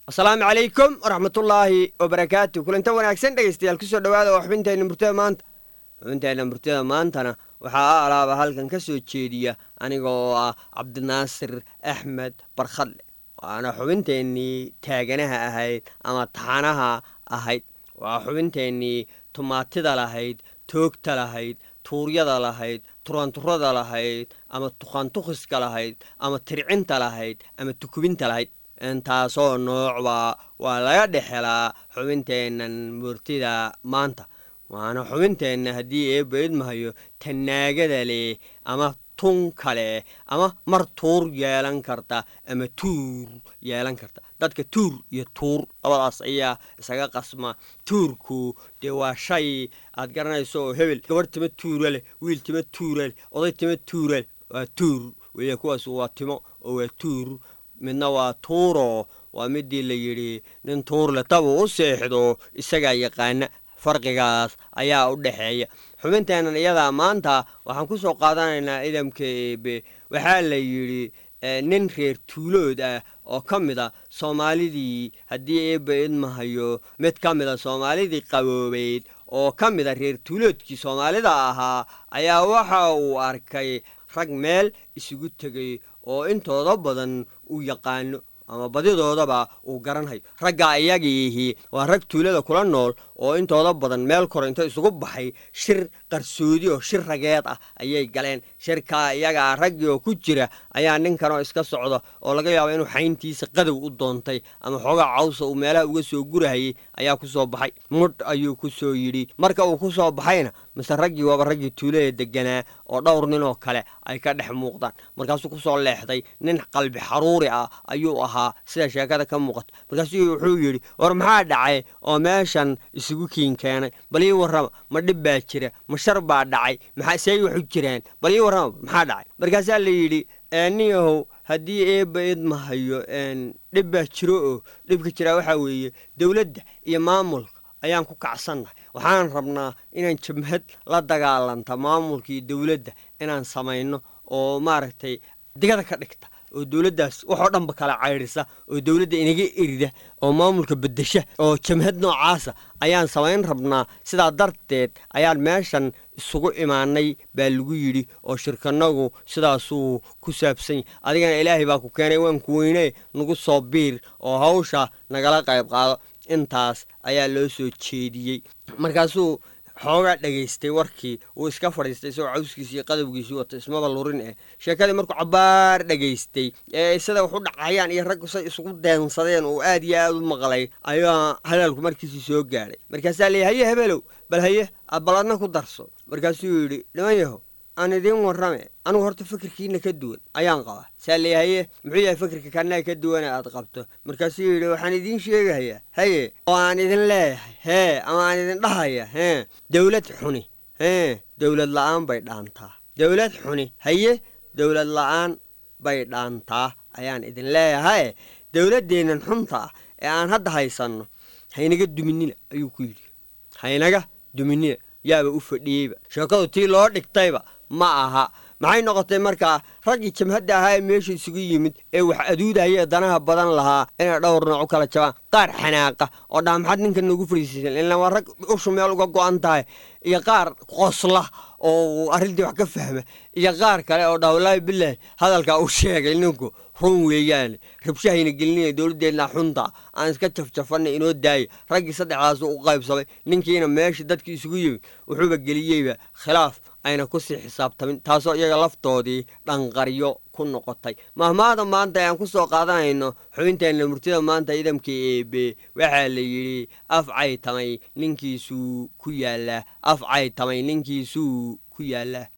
asalaamu calaykum waraxmatullaahi wabarakaatu kulantan wanaagsan dhegaystayaal kusoo dhowaada waa xubinteenna murtada maanta xubinteenna murtada maantana waxaa a alaaba halkan ka soo jeediya aniga oo ah cabdinaasir axmed barkhadle waana xubinteennii taaganaha ahayd ama taxanaha ahayd waa xubinteennii tumaatida lahayd toogta lahayd tuuryada lahayd turanturada lahayd ama tuqantukhiska lahayd ama tircinta lahayd ama tukubinta lahayd intaasoo noocba waa laga dhexelaa xubinteennan murtida maanta waana xubinteenna haddii eebba idmahayo tanaagada leh ama tun kale ama mar tuur yeelan karta ama tuur yeelan karta dadka tuur iyo tuur labadaas ayaa isaga qasma tuurku dee waa shay aad garanayso oo hebel gabadh tima tuura leh wiil tima tuura leh oday tima tuura leh waa tuur weya kuwaas waa timo oo waa tuur midna waa tuuro waa midii la yidhi nin tuurle tabuu u seexdo isagaa yaqaana farqigaas ayaa u dhexeeya xubinteennan iyadaa maanta waxaan ku soo qaadanaynaa idamka eebe waxaa la yidhi nin reer tuulood ah oo ka mid a soomaalidii haddii eebba idmahayo mid ka mid a soomaalidii qaboobeyd oo ka mid a reer tuuloodkii soomaalida ahaa ayaa waxa uu arkay rag meel isugu tegay oo intooda badan uu yaqaano ama badidoodaba uu garanhayo raggaa iyagiihi waa rag tuulada kula nool oo intooda badan meel kore inta isugu baxay shir qarsoodi oo shir rageed ah ayay galeen shirkaa iyagaa raggii oo ku jira ayaa ninkanoo iska socda oo laga yaabo inuu xayntiisa qadow u doontay ama xoogaa cawsa uu meelaha uga soo gurahayay ayaa ku soo baxay mudh ayuu ku soo yidhi marka uu ku soo baxayna mise raggii waaba raggii tuulada deganaa oo dhowr ninoo kale ay ka dhex muuqdaan markaasuu ku soo leexday nin qalbi xaruuri ah ayuu ahaa sida sheekada ka muuqata markaasuu wuxuu yidhi war maxaa dhacay oo meeshan isugu kiin keenay bal ii warrama ma dhib baa jira ma shar baa dhacay maxaa seey waxu jiraan bal ii warrama maxaa dhacay markaasaa la yidhi niyahow haddii eebba idmahayo dhib baa jiro oo dhibka jiraa waxaa weeye dowladda iyo maamulka ayaan ku kacsannahay waxaan rabnaa inaan jabhad la dagaalanta maamulkii dowladda inaan samayno oo maaragtay digada ka dhigta oo dowladdaas waxoo dhanba kala caydhisa oo dowladda inaga erida oo maamulka beddesha oo jamhad noocaasa ayaan samayn rabnaa sidaa darteed ayaan meeshan isugu imaanay baa lagu yidhi oo shirkanagu sidaasuu ku saabsan yahy adigana ilaahay baa ku keenay waan ku weynee nagu soo biir oo hawsha nagala qayb qaado intaas ayaa loo soo jeediyey markaasuu xoogaa dhegaystay warkii uu iska fadhiistay isagoo cawskiisii iyo qadowgiisii wata ismaba lurin eh sheekadii markuu cabbaar dhegaystay ee sida wax u dhacayaan iyo raggu say isugu deensadeen oo aad iyo aad u maqlay ayaa hadalku markiisii soo gaadhay markaasaa leeyay haye hebelow bal haye bal adna ku darso markaasuu yidhi dhiman yahow aan idiin warrame anugu horta fikirkiina ka duwan ayaan qabaa saa leeyahaye muxuu yahay fikirka kanaa ka duwane aad qabto markaasuu yidhi waxaan idiin sheegahayaa haye oo aan idin leeyahay hee ama aan idin dhahaya hee dowlad xuni hee dowlad la'aan bay dhaantaa dowlad xuni haye dowlad la'aan bay dhaantaa ayaan idin leeyahaye dowladdeennan xunta ah ee aan hadda haysanno haynaga duminina ayuu ku yidhi haynaga duminina yaaba u fadhiyeyba sheekadu tii loo dhigtayba ma aha maxay noqotay markaa raggii jamhadda ahaa ee meesha isugu yimid ee wax aduudahayee danaha badan lahaa inay dhowr nooc u kala jabaan qaar xanaaqa oo dhaa maxaad ninkan noogu fariisiisan ilaan waa rag ushu meel uga go'an tahay iyo qaar qosla oo arrintii wax ka fahma iyo qaar kale oo dhaa wallaahi bilaahi hadalkaa uu sheegay ninku run weeyaane rabshahayna gelinaya dowladdeedna xunta aan iska jafjafanna inoo daaya raggii saddexdaasu u qaybsamay ninkiina meesha dadkii isugu yimid wuxuuba geliyeyba khilaaf ayna ku sii xisaabtamin taasoo iyaga laftoodii dhanqaryo ku noqotay mahmaada maanta ayaan ku soo qaadanayno xubinteenna murtida maanta idamkii eebe waxaa la yidhi af caytamay ninkiisuu ku yaallaa af caytamay ninkiisuu ku yaallaa